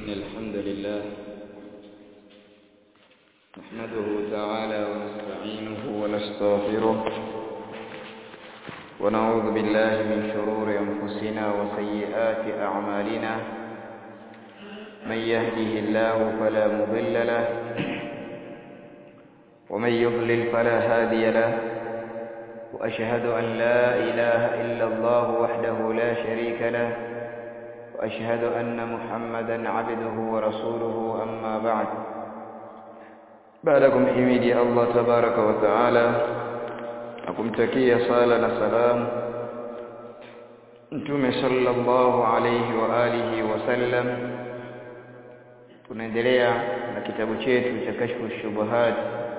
إن الحمد لله نحمده تعالى ونستعينه ونستغفره ونعوذ بالله من شرور أنفسنا وسيئات أعمالنا من يهده الله فلا مضل له ومن يضلل فلا هادي له وأشهد أن لا إله إلا الله وحده لا شريك له وأشهد أن محمدا عبده ورسوله أما بعد بعدكم حميدي الله تبارك وتعالى akumtakia sala na salamu mtume sallallahu alayhi wa alihi wasallam tunaendelea na kitabu chetu cha kashfu shubuhat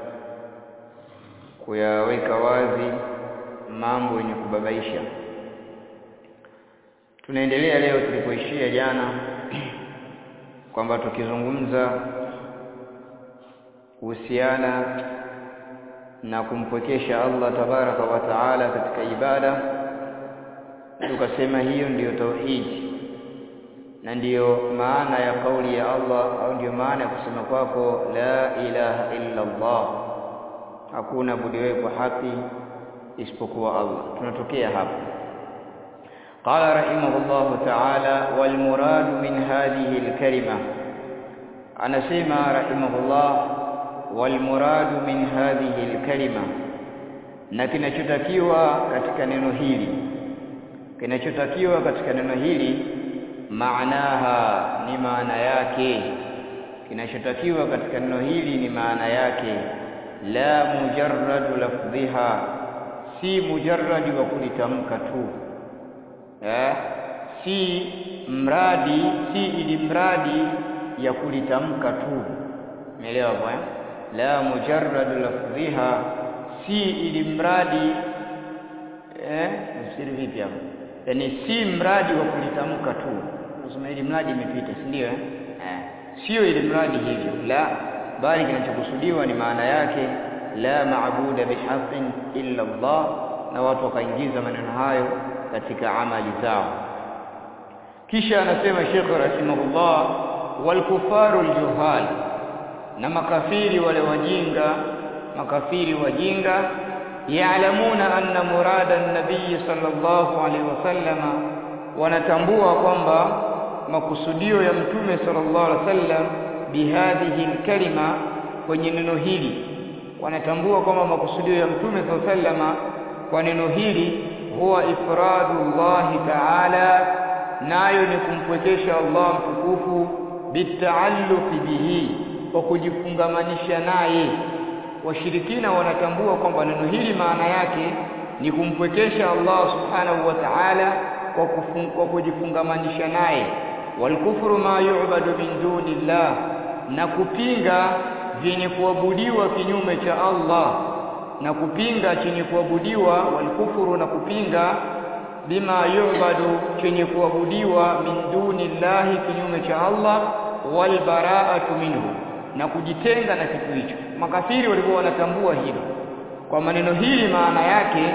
kuyaweka wazi mambo yenye kubabaisha tunaendelea leo tulipoishia jana kwamba tukizungumza kuhusiana na kumpwekesha Allah tabaraka wa taala katika ibada tukasema hiyo ndiyo tauhidi na ndiyo maana ya kauli ya Allah au ndiyo maana ya kusema kwako la ilaha illa Allah hakuna budiwe kwa haki isipokuwa Allah tunatokea hapo قال رحمه الله تعالى والمراد من هذه الكلمة أنا سيما رحمه الله والمراد من هذه الكلمة na kinachotakiwa katika neno hili kinachotakiwa katika neno hili maanaha ni maana yake kinachotakiwa katika neno hili ni maana yake la mujarradu lafdhiha si mujarradi wa kulitamka tu eh, si mradi si ili mradi ya kulitamka tu umeelewa bwana la mujarrad lafdhiha si ili mradi eh msiri vipi hapo yani si mradi wa kulitamka tu unasema ili mradi imepita si ndio eh sio ili mradi hivyo la bali kinachokusudiwa ni maana yake la maabuda bihaqqin illa Allah na watu wakaingiza maneno hayo katika amali zao kisha anasema Sheikh rahimahullah wal kufaru aljuhal na makafiri wale wajinga makafiri wajinga yaalamuna anna murada an-nabiy sallallahu alaihi wasallama wanatambua kwamba makusudio ya mtume sallallahu alaihi wasallam bihadhihi kalima kwenye neno hili wanatambua kwamba makusudio ya mtume sallallahu alaihi wasallama kwa neno hili huwa ifradu Allah ta'ala nayo ni kumpwekesha Allah mtukufu bitaalluqi bihi kwa kujifungamanisha naye washirikina wanatambua kwamba neno hili maana yake ni kumpwekesha Allah subhanahu wa ta'ala kwa, kwa kujifungamanisha naye walkufru ma yu'badu min dunillah na kupinga vyenye kuabudiwa kinyume cha Allah na kupinga chenye kuabudiwa walkufuru na kupinga bima yu'badu chenye kuabudiwa min dunillahi kinyume cha Allah walbara'atu minhu na kujitenga na kitu hicho makafiri walikuwa wanatambua hilo kwa maneno hili maana yake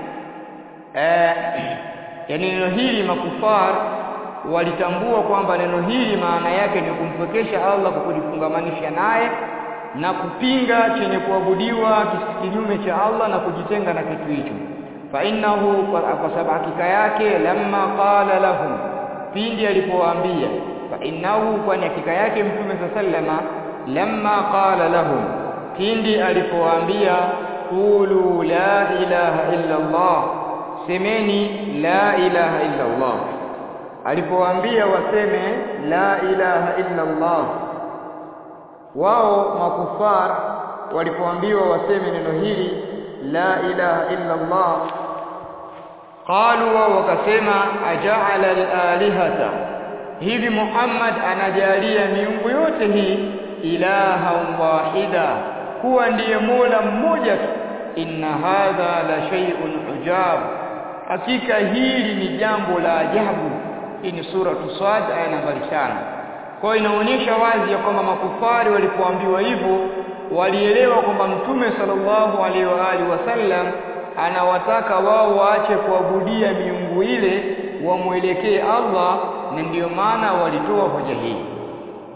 eh, yani neno hili makufar walitambua kwamba neno hili maana yake ni kumpwekesha Allah kwa kujifungamanisha naye na kupinga chenye kuabudiwa kinyume cha Allah na kujitenga na kitu hicho fa innahu kwa sababu hakika yake lamma qala lahum pindi alipowaambia fa innahu kwa hakika yake mtume sallama lamma qala lahum pindi alipowaambia qulu la ilaha illa Allah semeni la ilaha illa Allah alipowaambia waseme la ilaha illa Allah wao makufar walipoambiwa waseme neno hili la ilaha illa Allah qalu wao wakasema aja'ala al-alihata hivi Muhammad anajalia miungu yote hii ilaha wahida kuwa ndiye mola mmoja tu inna hadha la shay'un ujab hakika hili ni jambo la ajabu hii ni sura Sad aya nambari 5 kwa inaonyesha wazi ya kwamba makufari walipoambiwa hivyo walielewa kwamba mtume sallallahu alaihi wa alihi wasallam anawataka wao waache kuabudia miungu ile wamwelekee Allah na ndiyo maana walitoa hoja hii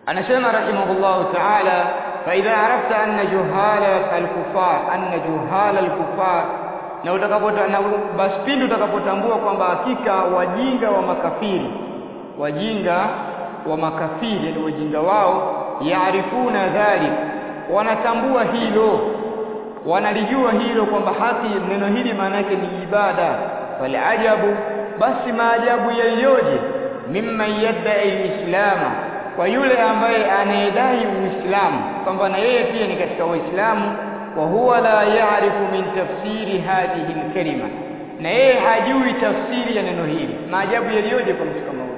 anasema rahimahullahu ta'ala fa idha arafta anna juhala al-kufar anna juhala al-kufar na utakapota na basi pindi utakapotambua kwamba hakika wajinga wa makafiri wajinga wa makafiri yani wajinga wao yaarifuna dhalik wanatambua hilo wanalijua hilo kwamba haki neno hili maana yake ni ibada falajabu basi maajabu yaliyoje mimman yadai lislama kwa yule ambaye anayedai uislamu kwamba na yeye pia ni katika waislamu wa huwa la yaarifu min tafsiri hadhihi alkalima na yeye hajui tafsiri ya neno hili maajabu yaliyoje kwa mtu kama huyo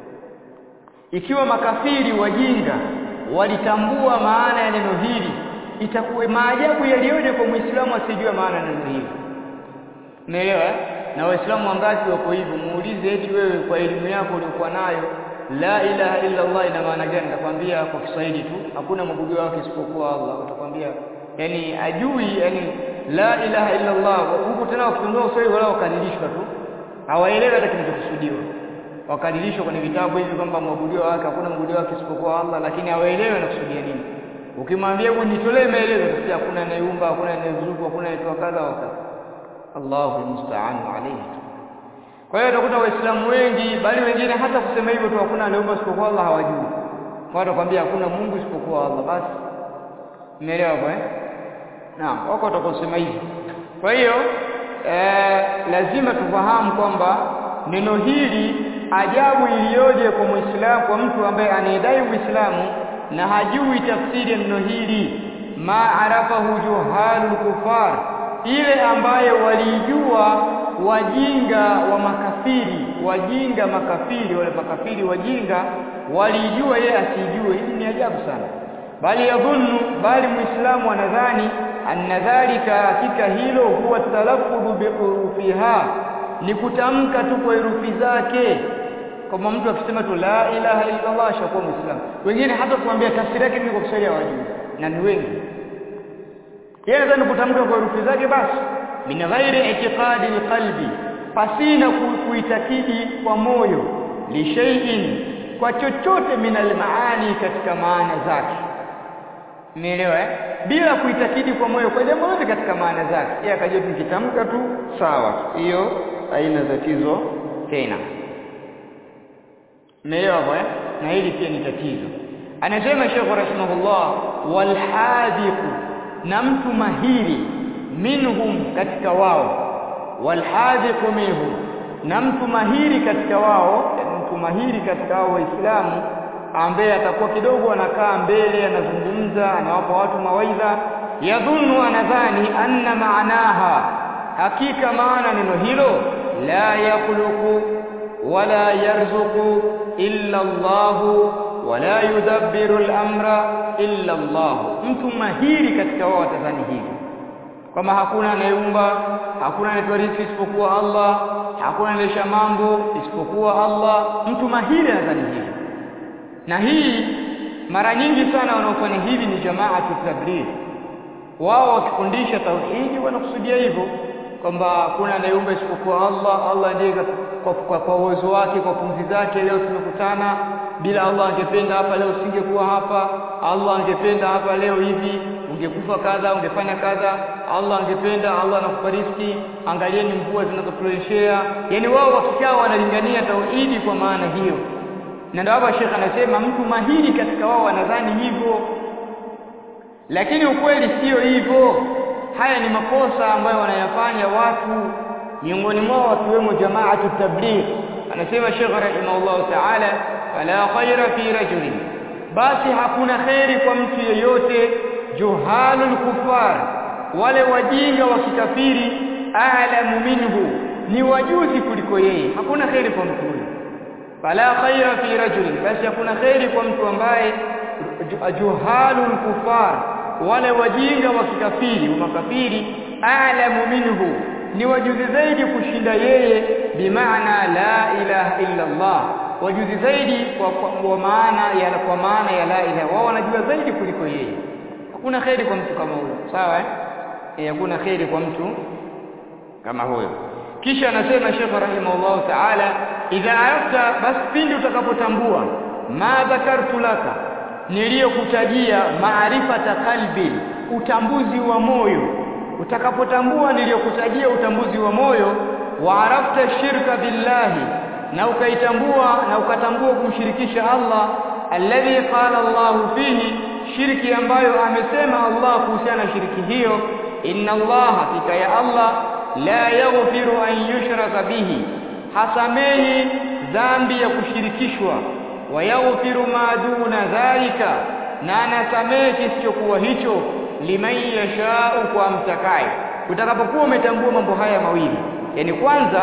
ikiwa makafiri wajinga walitambua maana ya neno hili itakuwa maajabu yaliyoje kwa muislamu asijue maana ya neno hili umeelewa na waislamu wangapi wako hivyo muulize eti wewe kwa elimu yako uliokuwa nayo la ilaha illa Allah ina maana gani nakwambia kwa Kiswahili tu hakuna mabudu wake isipokuwa Allah utakwambia yani ajui yani la ilaha illa Allah huko tena wakitumia Kiswahili wala wakadilishwa tu hawaelewi hata kinachokusudiwa wakadilishwa kwenye vitabu hivi kwamba mwabudio wake hakuna mwabudio wake isipokuwa Allah lakini hawaelewi anakusudia nini ukimwambia hebu nitolee maelezo sasa hakuna anayeumba hakuna anayezuku hakuna anayetoa kadha wa kadha Allahu musta'anu alayhi kwa hiyo utakuta waislamu wengi bali wengine hata kusema hivyo tu hakuna anayeumba isipokuwa Allah hawajui kwa watakwambia hakuna Mungu isipokuwa Allah basi umeelewa kwa eh naam wako watakosema hivyo kwa hiyo eh, lazima tufahamu kwamba neno hili ajabu iliyoje kwa muislamu kwa mtu ambaye anayedai uislamu na hajui tafsiri ya neno hili ma arafahu juhalul kufar ile ambaye walijua wajinga wa makafiri wajinga makafiri wale makafiri wajinga walijua yeye asijue hili ni ajabu sana bali yadhunnu bali muislamu anadhani anna dhalika hakika hilo huwa talaffudhu bihurufiha ni kutamka tu kwa herufi zake kama mtu akisema tu la ilaha illa Allah ashakuwa muislamu wengine hata kumwambia tafsiri yake ni kwa Kiswahili hawajui na ni wengi yeye anadhani kutamka kwa herufi zake basi min ghairi i'tiqadi alqalbi pasina kuitakidi kwa moyo li shay'in kwa chochote min almaani katika maana zake Umeelewa eh? Bila kuitakidi kwa moyo kwa jambo lote katika maana zake. Yeye akajua tukitamka tu sawa. Hiyo haina tatizo tena. Umeelewa eh? Na hili pia ni tatizo. Anasema Sheikh rahimahullah wal hadiqu na mtu mahiri minhum katika wao wal hadiqu minhum na mtu mahiri katika wao mtu mahiri katika wao waislamu ambaye atakuwa kidogo anakaa mbele anazungumza anawapa watu mawaidha yadhunnu anadhani anna maanaha hakika maana neno hilo la yakhluqu wala yarzuqu illa Allah wala yudabbiru al-amra illa Allah mtu mahiri katika wao atadhani hivi kama hakuna anayeumba hakuna anayetoa riziki isipokuwa Allah hakuna anayesha mambo isipokuwa Allah mtu mahiri anadhani hivi na hii mara nyingi sana wanaofanya hivi ni jamaatu tabligh wao wakifundisha tauhidi wanakusudia hivyo kwamba hakuna anayeumba isipokuwa Allah Allah ndiye kwa, kwa, kwa uwezo wake kwa pumzi zake leo tumekutana bila Allah angependa hapa leo usingekuwa hapa Allah angependa hapa leo hivi ungekufa kadha ungefanya kadha Allah angependa Allah anakupa riziki angalieni mvua zinazofureshea yani wao wakikaa wanalingania tauhidi kwa maana hiyo na ndio hapa Sheikh anasema mtu mahiri katika wao wanadhani hivyo lakini ukweli sio hivyo haya ni makosa ambayo wanayafanya watu miongoni mwao wakiwemo jamaatu tabligh anasema Sheikh rahimahullah ta'ala fala khaira fi rajulin basi hakuna khairi kwa mtu yeyote juhalul kufar wale wajinga wa kikafiri a'lamu minhu ni wajuzi kuliko yeye hakuna khairi kwa mtu huyo fala khaira fi rajulin basi hakuna khairi kwa mtu ambaye juhalul kufar wale wajinga wa kikafiri wa makafiri a'lamu minhu ni wajuzi zaidi kushinda yeye bimaana la ilaha illa Allah wajuzi zaidi kwa, kwa, kwa maana ya kwa maana ya la ilaha wao wanajua zaidi kuliko yeye hakuna khairi kwa mtu kama huyo sawa eh hakuna khairi kwa mtu kama huyo kisha anasema Sheikh rahimahullah ta'ala idha arafta bas pindi utakapotambua ma dhakartu laka niliyokutajia maarifata qalbi utambuzi wa moyo utakapotambua niliyokutajia utambuzi wa moyo wa arafta shirka billahi na ukaitambua na ukatambua kumshirikisha Allah alladhi qala Allah fihi shirki ambayo amesema Allah kuhusiana na shirki hiyo inna Allah hakika ya Allah la yaghfiru an yushraka bihi hasamehi dhambi ya kushirikishwa wa yaghfiru ma duna dhalika na anasamehe kisichokuwa hicho liman yashau kwa mtakaye utakapokuwa umetambua mambo haya mawili yani kwanza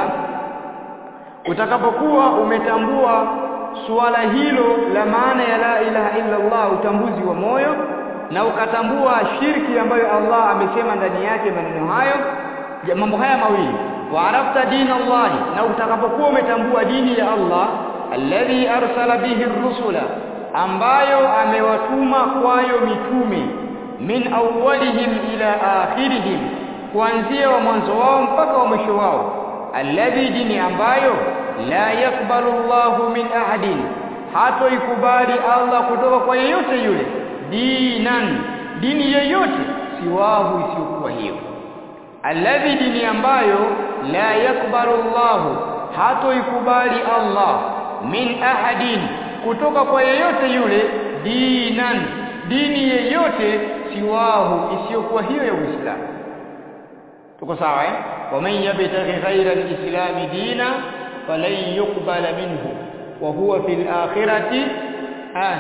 utakapokuwa umetambua suala hilo la maana ya la ilaha illa Allah utambuzi wa moyo na ukatambua shirki ambayo Allah amesema ndani yake maneno hayo mambo haya mawili wa arafta dini Allah na utakapokuwa umetambua dini ya Allah alladhi arsala bihi rusula ambayo amewatuma kwayo mitume min awwalihim ila akhirihim kuanzia wa mwanzo wao mpaka wa mwisho wao alladhi dini ambayo la yakbalu Allahu min ahadin hatoikubali Allah kutoka kwa yeyote yule dinan dini yeyote siwahu isiyokuwa hiyo alladhi dini ambayo la yakbalu Allahu hatoikubali Allah min ahadin kutoka kwa yeyote yule dinan dini yeyote siwahu isiyokuwa hiyo ya Uislamu tuko sawa eh waman yabtaghi ghayra al-islam dina falan yuqbala minhu wa huwa fil akhirati ah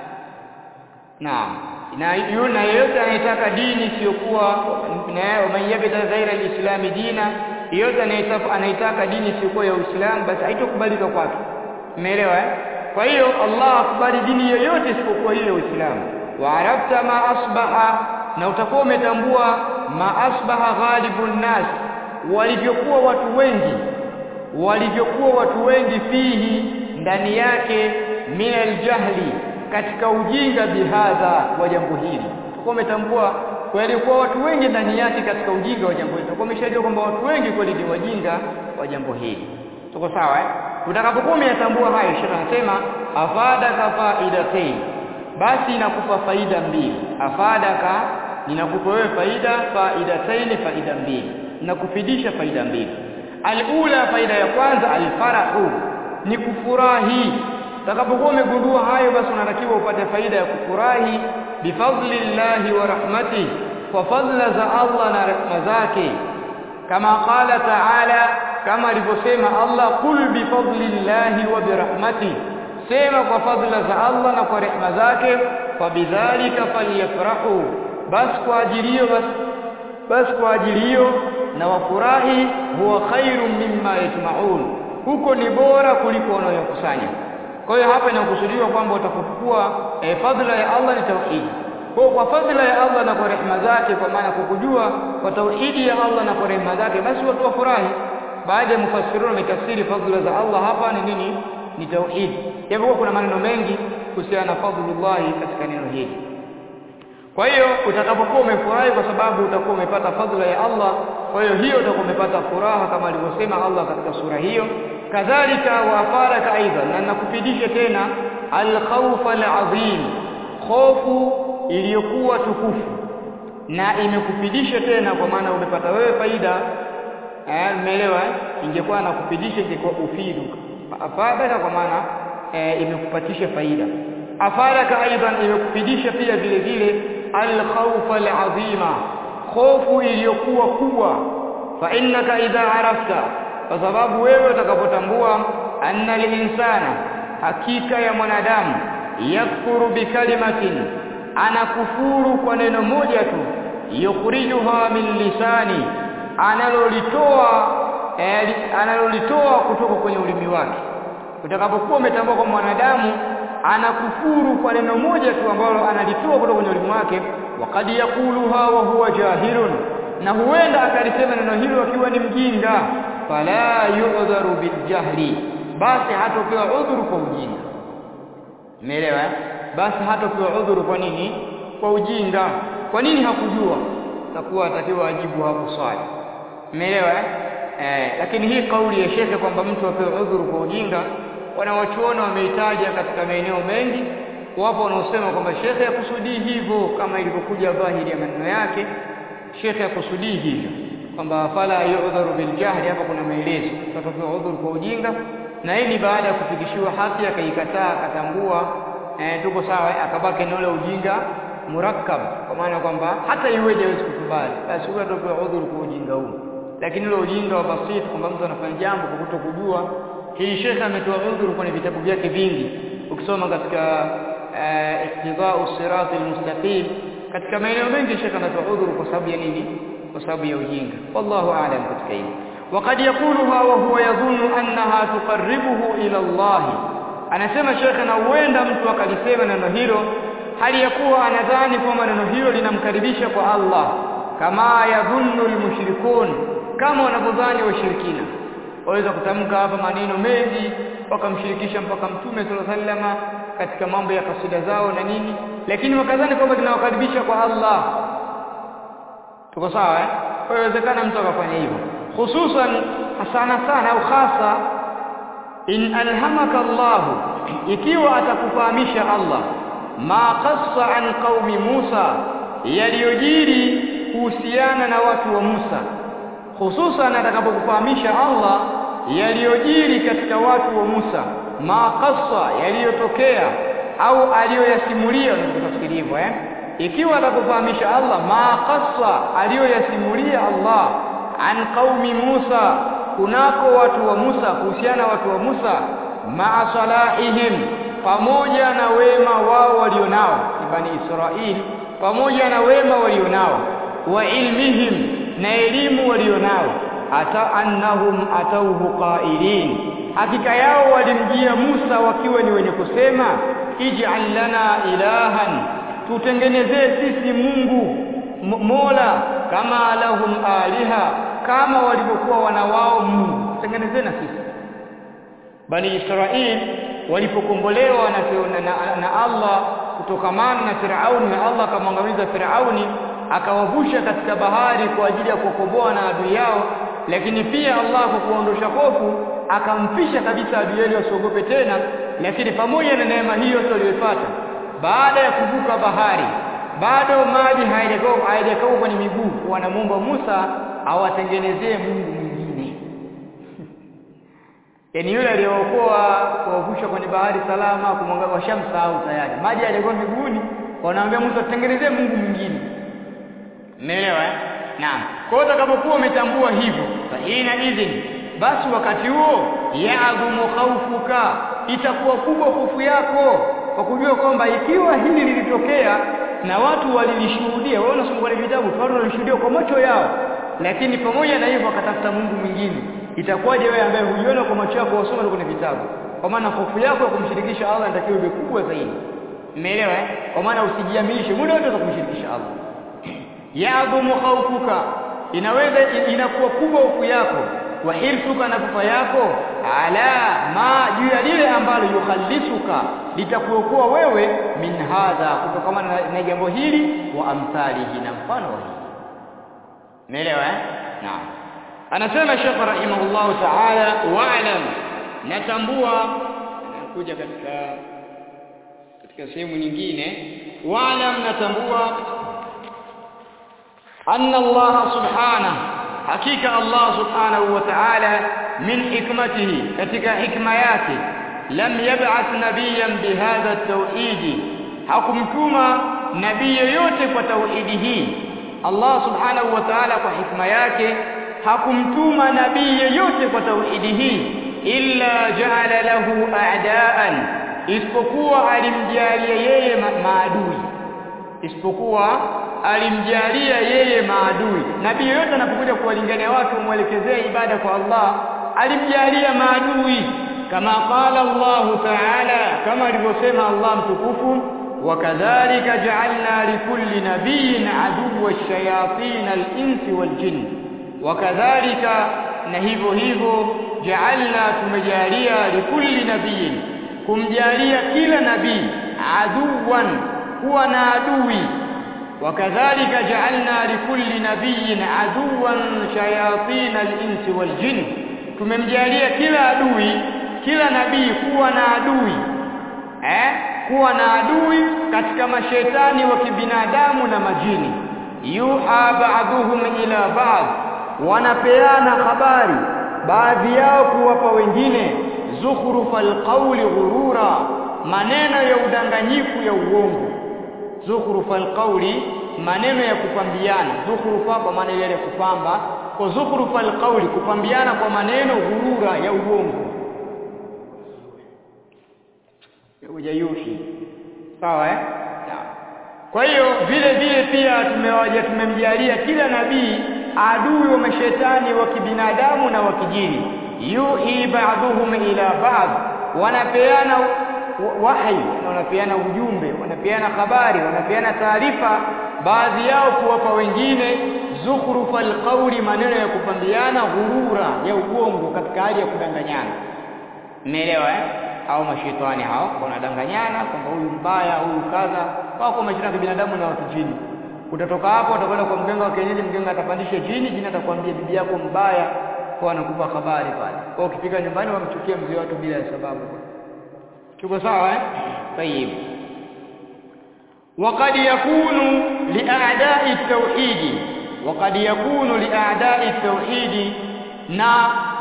naam na yuna yeyote anayetaka dini isiyokuwa na waman yabtaghi ghayra al-islam dina yeyote anayetaka anayetaka dini isiyokuwa ya Uislamu basi haitokubalika kwake umeelewa eh kwa hiyo Allah akubali dini yoyote isipokuwa ile ya Uislamu wa arafta ma asbaha na utakuwa umetambua ma asbaha ghalibun nas walivyokuwa watu wengi walivyokuwa watu wengi fihi ndani yake min aljahli katika ujinga bihadha wa jambo hili utakuwa umetambua walikuwa watu wengi ndani yake katika ujinga wa jambo hili utakuwa umeshajua kwamba watu wengi kweli ni wajinga wa jambo hili tuko sawa eh utakapokuwa umeyatambua hayo shekha anasema afadaka faidatayn basi inakupa faida mbili afadaka ninakupa wewe faida faidatayn faida mbili nakufidisha faida mbili alula faida ya kwanza alfarahu ni kufurahi utakapokuwa umegundua hayo basi unatakiwa upate faida ya kufurahi bifadlillahi wa rahmatihi kwa fadla za Allah na rehema zake kama qala ta'ala kama alivyosema Allah kul bifadlillahi wa birahmatihi sema kwa fadla za Allah na kwa rehema zake fa bidhalika falyafrahu bas kwa ajilio bas bas kwa ajilio na wafurahi huwa khairum mimma yajma'un huko ni bora kuliko wanayokusanya kwa hiyo hapa inakusudiwa kwamba utakokuwa eh, fadla ya Allah ni tauhid kwa kwa fadla ya Allah na kwa rehema zake kwa maana kukujua kwa tauhidi ya Allah na kwa rehema zake basi watu wafurahi baadhi ya mufassirun wamekafsiri fadla za Allah hapa ni nini ni tauhid japokuwa kuna maneno mengi kuhusiana na fadlullah katika neno hili kwa hiyo utakapokuwa umefurahi kwa sababu utakuwa umepata fadhila ya Allah kwa hiyo hiyo utakuwa umepata furaha kama alivyosema Allah katika sura hiyo kadhalika wafaraka aidha na nakufidisha tena alkhawfa alazim khofu iliyokuwa tukufu na imekufidisha tena kwa maana umepata wewe faida eh umeelewa ingekuwa nakufidisha ingekuwa ufidu afadaka kwa maana e, imekupatisha faida afadaka aidan imekufidisha pia vile vile alkhawfa alazima khofu iliyokuwa kubwa fa innaka idha arafta kwa sababu wewe utakapotambua anna linsana hakika ya mwanadamu yakfuru bikalimatin anakufuru kwa neno moja tu yukhrijuha min lisani analolitoa eh, analolitoa kutoka kwenye ulimi wake utakapokuwa umetambua kwa mwanadamu anakufuru kwa neno moja tu ambalo analitoa kutoka kwenye ulimi wake wakad yakuluha wa huwa jahilun na huenda akalisema neno hilo akiwa ni mjinga fala yu'dharu biljahli basi hatopewa udhuru kwa ujinga umeelewa basi hatopewa udhuru kwa nini kwa ujinga kwa nini hakujua takuwa atakiwa ajibu hapo swali umeelewa eh lakini hii kauli ya shekhe kwamba mtu apewe udhuru kwa ujinga wanawachuona wameitaja katika maeneo mengi wapo wanaosema kwamba shekhe akusudii hivyo kama ilivyokuja dhahiri ya maneno yake shekhe akusudii hivyo kwamba fala yu'dharu bil jahli hapa kuna maelezo tutapewa udhuru kwa ujinga na hii ni baada ya kufikishiwa haki akaikataa akatambua eh, tuko sawa akabaki na ule ujinga murakkab kwa maana kwamba hata iweje hawezi kukubali basi huyo atapewa udhuru kwa ujinga huu lakini ule ujinga wa basit kwamba mtu anafanya jambo kwa kutokujua hii shekhe ametoa udhuru kwenye vitabu vyake vingi ukisoma katika iqtidau sirati almustaqim katika maeneo mengi shekhe anatoa udhuru kwa sababu ya nini kwa sababu ya ujinga wallahu aalam katika hili وقد يقولها وهو يظن أنها تقربه إلى الله anasema shekhe na huenda mtu akalisema neno hilo hali ya kuwa anadhani kwamba neno hilo linamkaribisha kwa Allah kama yadhunnu almushrikun kama wanavyodhani washirikina waweza kutamka hapa maneno mengi wakamshirikisha mpaka mtume sallallahu alaihi wasallam katika mambo ya kasida zao na nini lakini wakadhani kwamba linawakaribisha kwa Allah tuko sawa eh kwa hiyo inawezekana mtu akafanya hivyo hususan sana sana au hasa in alhamaka Allah ikiwa atakufahamisha Allah ma qassa an qaumi Musa yaliyojiri kuhusiana na watu wa Musa hususan atakapokufahamisha Allah yaliyojiri katika watu wa Musa ma qassa yaliyotokea au aliyoyasimulia unatafsiri hivyo eh ikiwa atakufahamisha Allah ma qassa aliyoyasimulia Allah an qaumi Musa kunako watu wa Musa kuhusiana watu wa Musa ma salahihim pamoja na wema wao walionao bani Israili pamoja na wema walionao wa ilmihim na elimu walionao ata annahum atauhu qailin hakika yao walimjia Musa wakiwa ni wenye kusema ij'al lana ilahan tutengenezee sisi Mungu Mola kama lahum aliha kama walivyokuwa wana wao Mungu tengenezee na sisi Bani Israil walipokombolewa na, na, na Allah kutokamana na Firauni na Allah akamwangamiza Firauni akawavusha katika bahari kwa ajili ya kuokoboa na adui yao lakini pia Allah kwa kuondosha hofu akamfisha kabisa adui yao wasiogope tena lakini pamoja na neema hiyo waliyopata baada ya kuvuka bahari bado maji hayajakauka kwenye miguu wanamwomba Musa awatengenezee Mungu mwingine yaani yule aliyeokoa kuwavusha kwenye bahari salama kumwangalia washamsahau tayari maji yalikuwa miguuni wanaambia Musa tutengenezee Mungu mwingine umeelewa eh naam kwa hiyo utakapokuwa umetambua hivyo fa ina idhin basi wakati huo ya'dhumu khawfuka itakuwa kubwa hofu yako kwa kujua kwamba ikiwa hili lilitokea na watu walilishuhudia wao unasoma kwenye vitabu watu walishuhudia kwa macho yao lakini pamoja na hivyo akatafuta Mungu mwingine itakuwaje wewe ambaye hujiona kwa macho yako wasoma kwenye vitabu kwa maana hofu yako ya kumshirikisha Allah inatakiwa iwe kubwa zaidi umeelewa eh kwa maana usijiaminishe muda wote kumshirikisha Allah yadhumu khawfuka inaweza inakuwa kubwa hofu yako wa hirsuka na kufa yako ala ma juu ya lile ambalo yukhallisuka litakuokoa wewe min hadha kutokana na, na jambo hili wa amthalihi na mfano wa hili umeelewa eh naam anasema Sheikh rahimahullah ta'ala wa'lam natambua kuja katika katika sehemu nyingine wa'lam natambua anna Allah subhanahu hakika Allah subhanahu wa ta'ala min hikmatihi katika hikma yake lam yab'ath nabiyan bihadha at-tauhid hakumtuma nabii yoyote kwa tauhidi hii Allah subhanahu wa ta'ala kwa hikma yake hakumtuma nabii yoyote kwa tauhidi hii illa ja'ala lahu a'daan isipokuwa alimjalia yeye maadui isipokuwa alimjalia yeye maadui nabii yote anapokuja kuwalingania watu mwelekezee ibada kwa Allah alimjalia maadui kama qala Allah ta'ala kama alivyosema Allah mtukufu wakadhalika ja'alna likulli nabiyyin aduwwa ash-shayatin al-insi wal-jinn wakadhalika na hivyo hivyo ja'alna tumejalia likulli nabiyyin kumjalia kila nabii aduwan kuwa na adui وكذلك جعلنا لكل نبي عدوا شياطين الانس والجن tumemjalia kila adui kila nabii kuwa na adui eh kuwa na adui katika mashetani wa kibinadamu na majini yuha ba'dhum ila ba'd wanapeana habari baadhi yao kuwapa wengine zukhrufal qawli ghurura maneno ya udanganyifu ya uongo zukhrufal qawli maneno ya kupambiana zukhrufa kwa maana ile ya kupamba kwa zukhrufal qawli kupambiana kwa maneno ghurura ya uongo hujayuhi sawa eh kwa hiyo vile vile pia tumewaja tumemjalia kila nabii adui wa mashetani wa kibinadamu na wa kijini yuhi ba'dhum ila ba'd wanapeana wahi wanapeana ujumbe wanapeana habari wanapeana taarifa baadhi yao kuwapa wengine zukhrufal qawli maneno ya kupambiana ghurura ya uongo katika hali ya kudanganyana umeelewa eh au mashetani hao wanadanganyana kwamba huyu mbaya huyu kadha wako mashetani ya binadamu na watu jini utatoka hapo utakwenda kwa mganga wa kienyeji mganga atapandisha jini jini atakwambia bibi yako mbaya kwa anakupa habari pale kwa ukifika nyumbani wamchukia mzee watu bila sababu tuko sawa eh tayib وقد يكون لأعداء التوحيد وقد يكون لأعداء التوحيد na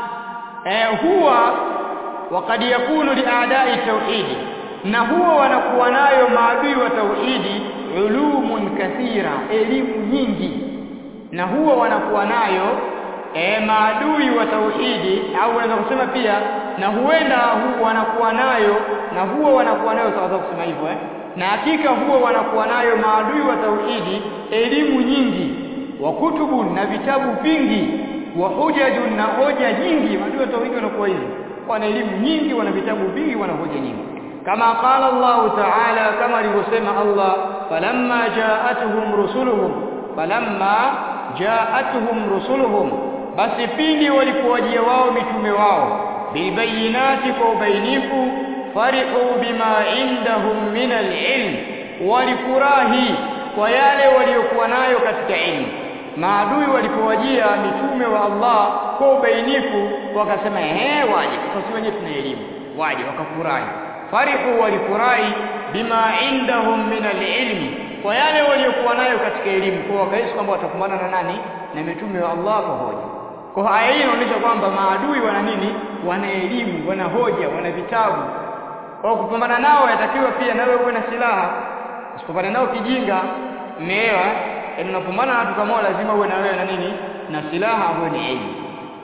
eh, huwa وقد يكون لأعداء التوحيد na huwa wanakuwa nayo maadui wa tauhidi ulumun kathira elimu nyingi na huwa wanakuwa nayo e, maadui wa tauhidi au unaweza kusema pia na huenda hu, wanakuwa nayo na huwa wanakuwa nayo sawa kusema hivyo eh na hakika huwa wanakuwa nayo maadui wa tauhidi elimu nyingi wa kutubun na vitabu vingi wa hujajun na hoja nyingi maadui wa tauhidi wanakuwa hivi wana elimu nyingi wana vitabu vingi wana hoja nyingi kama qala Allah ta'ala kama alivyosema Allah falamma ja'atuhum rusuluhum falamma ja'atuhum rusuluhum basi pindi walipowajia wao mitume wao bilbayinati kwa ubainifu farihu bima indahum min alilm walifurahi kwa yale waliokuwa nayo katika ilmu maadui walipowajia mitume wa Allah kwa ubainifu wakasema ehe waje kwa sisi wenyewe tuna elimu waje wakafurahi farihu walifurahi bima indahum min alilmi kwa yale waliokuwa nayo katika elimu kwa wakahisi kwamba watakumbana na nani na mitume wa Allah kwa hoja kwa aya hii inaonyesha kwamba maadui wana nini wana elimu wana hoja wana vitabu kwa kupambana nao yatakiwa pia nawe uwe na silaha usipambane nao kijinga umeelewa yaani unapambana na watu kama lazima uwe na wewe na nini na silaha ambayo ni elimu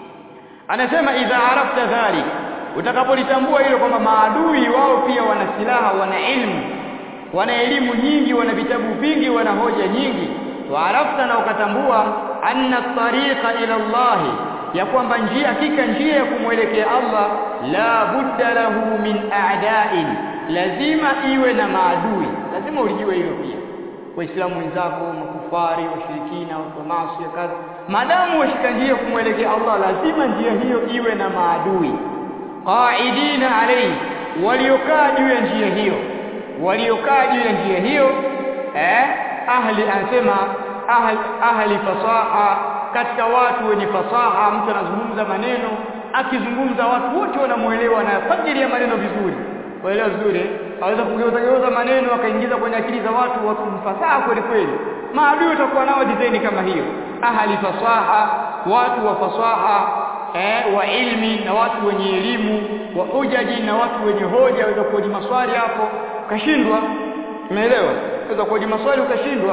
anasema idha arafta dhalik utakapolitambua hilo kwamba maadui wao pia wana silaha wana ilmu wana elimu nyingi wana vitabu vingi wana hoja nyingi waarafta na ukatambua anna tariqa ila Allah ya kwamba njia hakika njia ya kumwelekea Allah la budda lahu min a'da'in lazima iwe na maadui lazima ulijue hilo pia waislamu wenzako makufari washirikina watu maasi kadha madamu washika njia kumwelekea Allah lazima njia hiyo iwe na maadui qaidina alayhi waliokaa juu ya njia hiyo waliokaa juu ya njia hiyo eh ahli anasema ahli, ahli fasaha katika watu wenye fasaha mtu anazungumza maneno akizungumza watu wote wanamuelewa na fajiri ya maneno vizuri waelewa vizuri aweza kugeuza geuza maneno akaingiza kwenye akili za watu watu mfasaha kweli kweli maadui watakuwa nao design kama hiyo ahli fasaha watu wa fasaha eh, wa ilmi na watu wenye elimu wa hujaji na watu wenye hoja waweza kuoji maswali hapo ukashindwa umeelewa waweza kuoji maswali ukashindwa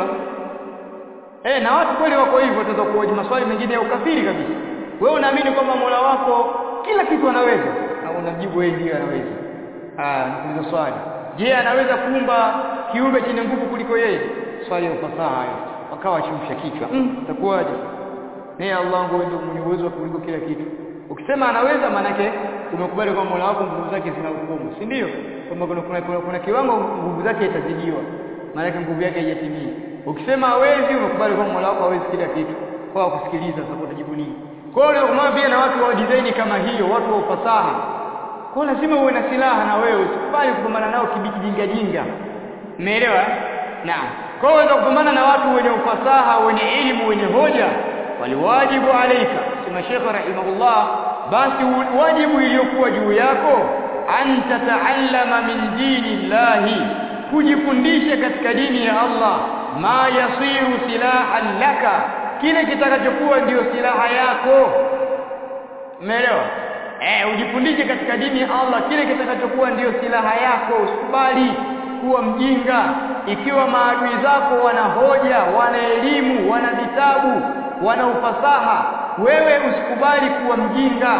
eh na watu kweli wako hivyo wataweza kuoji maswali mengine ya ukafiri kabisa wewe unaamini kwamba Mola wako kila kitu anaweza na unajibu wewe ndio anaweza ah nikuuliza swali je anaweza kuumba kiumbe chenye nguvu kuliko yeye swali la fasaha hayo wakawa chimsha kichwa mm, itakuwaje naye Allah ndio mwenye uwezo kuliko kila kitu ukisema anaweza manake umekubali kwamba Mola wako nguvu zake zina hukumu si ndio kwamba kuna, kuna, kuna, kuna kiwango nguvu zake itazidiwa maanake nguvu yake haijatimia ukisema hawezi umekubali kwamba Mola wako hawezi kila kitu kwa kusikiliza sasa utajibu nini kwa hiyo kama pia na watu wa design kama hiyo watu wa ufasaha kwa lazima uwe na silaha na wewe usikubali kupambana nao kibijinga jinga umeelewa naam kwa hiyo kupambana na watu wenye ufasaha wenye elimu wenye hoja waliwajibu alaika sema Sheikh rahimahullah basi wajibu iliyokuwa juu yako an tataallama min dini llahi kujifundisha katika dini ya Allah ma yasiru silahan laka kile kitakachokuwa ndiyo silaha yako umeelewa eh ujifundishe katika dini ya Allah kile kitakachokuwa ndiyo silaha yako usikubali kuwa mjinga ikiwa maadui zako wana hoja wana elimu wana vitabu wana ufasaha wewe usikubali kuwa mjinga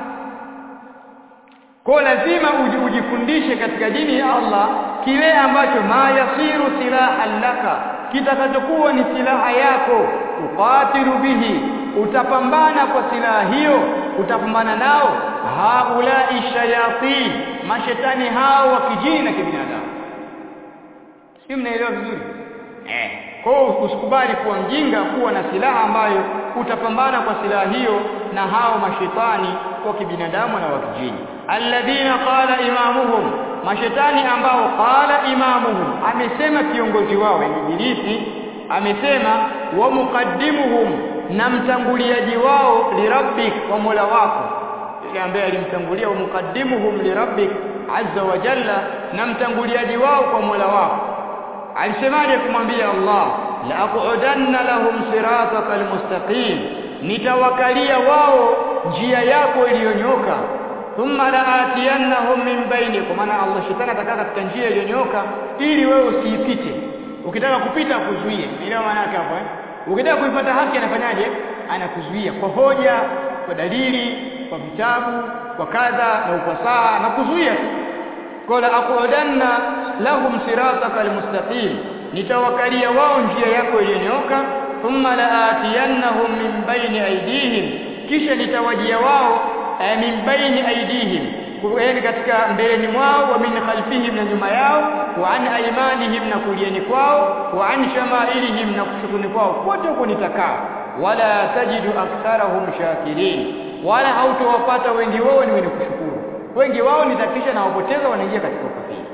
kwa lazima ujifundishe katika dini ya Allah kile ambacho ma yasiru silahan laka kitakachokuwa ni silaha yako uqatilu bihi utapambana kwa silaha hiyo utapambana nao haulai shayatin mashetani hao wa kijini na kibinadamu si mnaelewa vizuri eh kwa usikubali kuwa mjinga kuwa na silaha ambayo utapambana kwa silaha hiyo na hao mashetani wa kibinadamu na wa kijini alladhina qala imamuhum mashetani ambao qala imamuhum amesema kiongozi wao ibilisi amesema wa muqaddimuhum na mtanguliaji wao lirabbik wa mola wako yule ambaye alimtangulia wa muqaddimuhum lirabbik azza wa jalla na mtanguliaji wao kwa mola wako alisemaje kumwambia Allah la aqudanna lahum siratakal mustaqim nitawakalia wao njia yako iliyonyoka thumma laatiyannahum min baini kwa maana Allah shetani atakaa katika njia iliyonyoka ili wewe usiipite ukitaka kupita akuzuie elewa maana yake hapo eh ukitaka kuipata haki anafanyaje anakuzuia kwa hoja kwa dalili kwa vitabu kwa kadha na ufasaha na kuzuia qala aqudanna lahum sirataka almustaqim nitawakalia wao njia yako iliyonyoka thumma laatiyannahum min baini aydihim kisha nitawajia wao min baini aydihim yani katika mbeleni mwao wa min khalfihim na nyuma yao wa an aymanihim na kulieni kwao wa an shamailihim na kushukuni kwao kote huko nitakaa wala tajidu aktharahum shakirin wala hautowapata wengi wao ni wenye kushukuru wengi wao nitakisha na wapoteza wanaingia katika ukafiri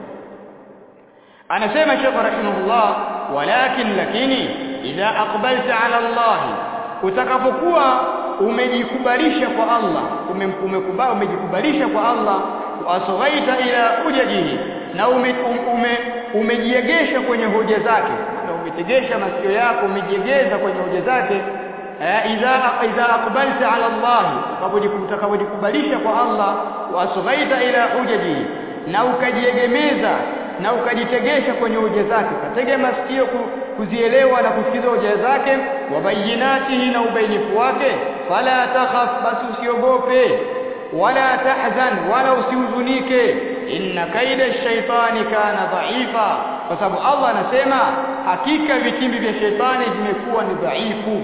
anasema Sheikh rahimahullah walakin lakini idha aqbalta ala Allah utakapokuwa umejikubalisha kwa Allah umekubali umejikubalisha kwa Allah asghaita ila hujajihi na ume, ume, umejiegesha kwenye hoja zake na umetegesha masikio yako umejiegeza kwenye hoja zake idha idha aqbalta ala Allah utakapojikubalisha kwa Allah wasghaita ila hujajihi na ukajiegemeza na ukajitegesha kwenye hoja zake katege masikio kuzielewa na kusikiza hoja zake wabayinatihi na ubainifu wake fala takhaf basi usiogope wala tahzan wala usihuzunike inna kaida shaitani kana dhaifa kwa sababu Allah anasema hakika vitimbi vya shetani vimekuwa ni dhaifu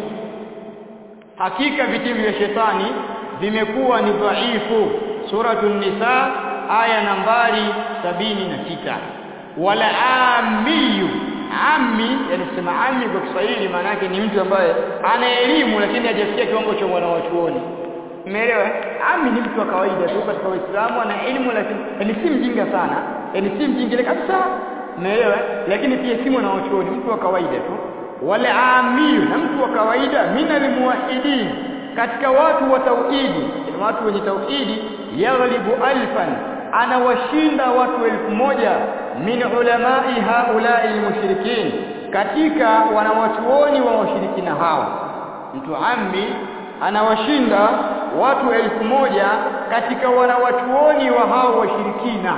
hakika vitimbi vya shetani vimekuwa ni dhaifu suratul nisa aya nambari sabini na sita wala amiyu ammi yani kusema ammi kwa Kiswahili maana yake ni mtu ambaye ana elimu lakini hajafikia kiwango cha mwana wa chuoni umeelewa ammi ni mtu wa kawaida tu katika Uislamu ana elimu lakini yani si mjinga sana yani si mjinga kabisa umeelewa lakini pia si mwana wa chuoni mtu wa kawaida tu wala amiyu na mtu wa kawaida minal muwahhidin katika watu wa tauhidi watu wenye tauhidi yaghlibu alfan anawashinda watu elfu moja min ulamai haulai almushrikin katika wanawachuoni wa washirikina hao mtu ammi anawashinda watu elfu moja katika wanawachuoni wa hao washirikina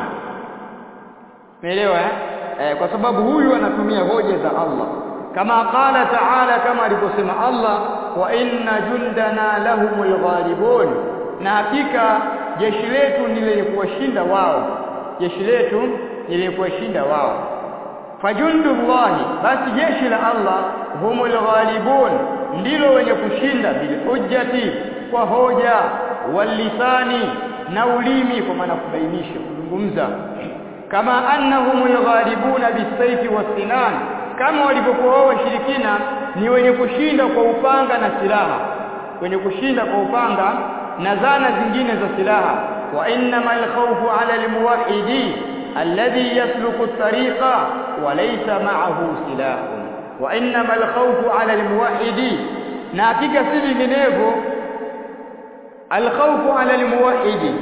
umeelewa eh? eh kwa sababu huyu anatumia hoja za Allah kama qala ta'ala kama alivyosema Allah wa inna jundana lahumul ghalibun na hakika jeshi letu ni lenye kuwashinda wao jeshi letu ni lenye kuwashinda wao fajundullahi basi jeshi la Allah humul ghalibun ndilo wenye kushinda bil hujjati kwa hoja walisani na ulimi kwa maana kubainisha kuzungumza kama annahumul ghalibuna bisayfi wasinan kama walivyokuwa wao washirikina ni wenye kushinda kwa upanga na silaha wenye kushinda kwa upanga na zana zingine za silaha wa innamal khawfu ala almuwahhidi alladhi yasluku at-tariqa wa laysa ma'ahu silahun wa innamal khawfu ala almuwahhidi na hakika si vinginevyo alkhawfu ala almuwahhidi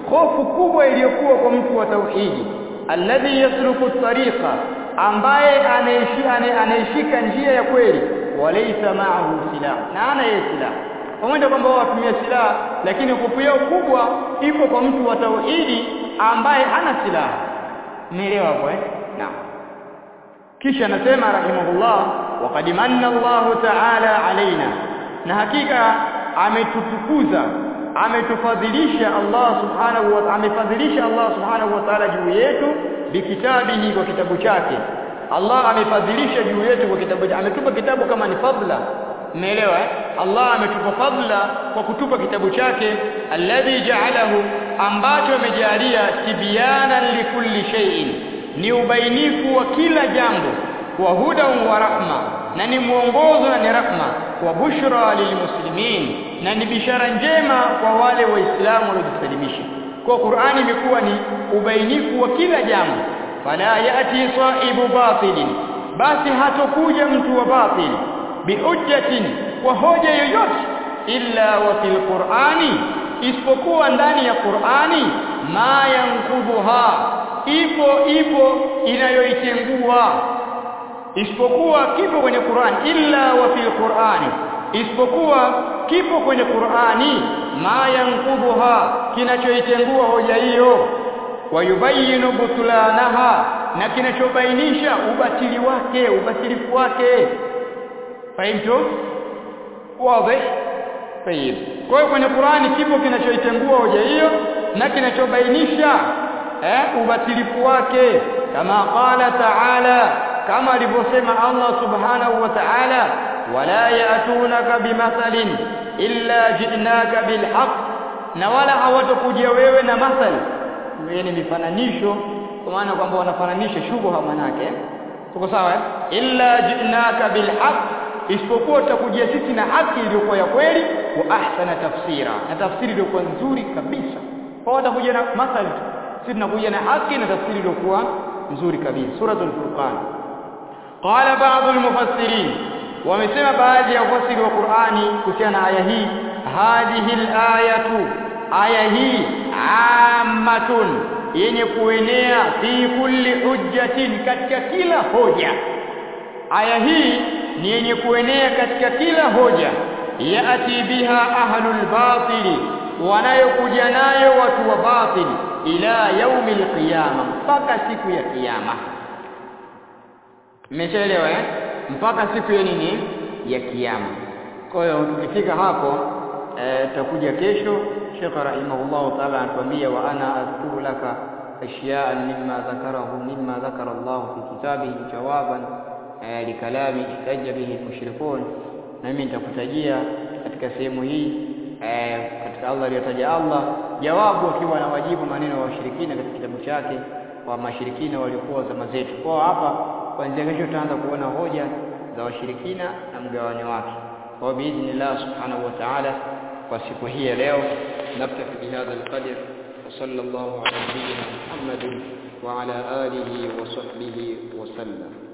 hofu kubwa iliyokuwa kwa mtu wa tauhidi alladhi yasluku tariqa ambaye anayeshika njia ya kweli walaysa ma'ahu silah na ana yeye silah pamoja kwamba wao watumia silaha lakini hofu yao kubwa ipo kwa mtu wa tauhidi ambaye hana silaha umeelewa hapo eh naam kisha anasema rahimahullah waqad manna Allah ta'ala alaina na hakika ametutukuza ametufadhilisha Allah subhanahu wa amefadhilisha Allah subhanahu wa ta'ala juu yetu bikitabihi kwa kitabu chake Allah amefadhilisha juu yetu kwa kitabu chake ametupa kitabu kama ni fadla umeelewa eh? Allah ametupa fadla kwa kutupa kitabu chake alladhi ja'alahu ambacho amejalia tibyanan likulli shay'in ni ubainifu wa kila jambo wa hudan wa rahma na ni mwongozo na ni rahma wa bushra lilmuslimin na ni bishara njema kwa wale waislamu waliojisalimisha kwa Qur'ani imekuwa ni ubainifu wa kila jambo fala yati sahibu batilin basi hatokuja mtu wa batil bihujjatin kwa hoja yoyote illa wa fil qur'ani isipokuwa ndani ya Qur'ani ma yankudhuha ipo ipo inayoitengua isipokuwa kipo kwenye Qur'an illa wa fil Qur'ani isipokuwa kipo kwenye Qur'ani ma yankudhuha kinachoitengua hoja hiyo wayubayinu butulanaha na kinachobainisha ubatili wake ubatilifu wake fahimtu wazi tayib kwa hiyo kwenye Qur'ani kipo kinachoitengua hoja hiyo na kinachobainisha eh ubatilifu wake kama qala ta'ala kama alivyosema Allah subhanahu wa ta'ala wala ya'tunaka bimathalin illa ji'naka bilhaq na wala hawatakuja wewe na mathali yani mifananisho kwa maana kwamba wanafananisha shubha manake tuko sawa eh? illa ji'naka bilhaq isipokuwa tutakujia sisi na haki iliyokuwa ya kweli wa ahsana tafsira na tafsiri iliyokuwa nzuri kabisa kwa watakuja na mathali sisi tunakuja na haki na tafsiri iliyokuwa nzuri kabisa suratul furqan qala ba'd al-mufassirin wamesema baadhi ya wafasiri wa Qur'ani kuhusiana na aya hii hadhihi al-ayatu aya hii ammatun yenye kuenea fi kulli hujjatin katika kila hoja aya hii ni yenye kuenea katika kila hoja yati biha ahlul batili wanayokuja nayo watu wa batili ila yaumil qiyama mpaka siku ya kiyama mmeshaelewa eh mpaka siku ya nini ya kiyama kwa hiyo tukifika hapo tutakuja kesho Sheikh rahimahullah ta'ala anatuambia wa ana azkuru laka ashya'an mimma dhakarahu mimma dhakara Allah fi kitabihi jawaban likalami ihtajja bihi mushrikun na mimi nitakutajia katika sehemu hii katika Allah aliyotaja Allah jawabu akiwa anawajibu maneno ya washirikina katika kitabu chake wa mashirikina waliokuwa zama zetu kwa hapa kuanzia kesho tutaanza kuona hoja za washirikina na mgawanyo wake kwa biidhnillah subhanahu wa ta'ala kwa siku hii ya leo naktafi bihadha alqadr وصلى الله على نبينا محمد وعلى آله وصحبه وسلم